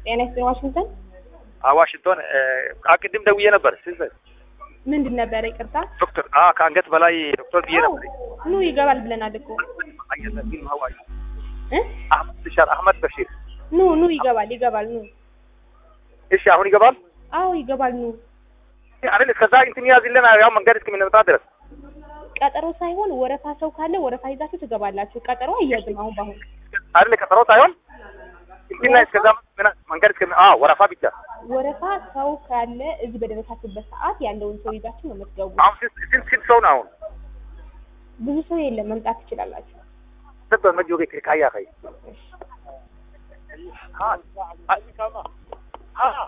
ጤና ይስጥልኝ ዋሽንግተን። ዋሽንግቶን ቅድም ደውዬ ነበር። ስንት ምንድን ነበረ? ይቅርታ ዶክተር ከአንገት በላይ ዶክተር ብዬ ነበር። ኑ ይገባል ብለናል እኮ እ አህመድ በሽር አህመድ በሽር። ኑ ኑ ይገባል ይገባል ኑ። እሺ አሁን ይገባል አዎ ይገባል ኑ። አይደል? እስከዛ እንትን ያዝልን ያው መንገድ እስከሚመጣ ድረስ ቀጠሮ ሳይሆን ወረፋ ሰው ካለ ወረፋ ይዛችሁ ትገባላችሁ። ቀጠሮ አያዝም አሁን በአሁን አይደል? ቀጠሮ ሳይሆን እንትና እስከዛ መንገድ እስከሚ አዎ ወረፋ ብቻ ወረፋ ሰው ካለ እዚህ በደረሳችሁበት ሰዓት ያለውን ሰው ይዛችሁ ነው የምትገቡ። አሁን ስንት ስንት ስንት ሰው ነው አሁን ብዙ ሰው የለም፣ መምጣት ትችላላችሁ። ስንት መጆ ቤት ካያ ከይ እሺ። አ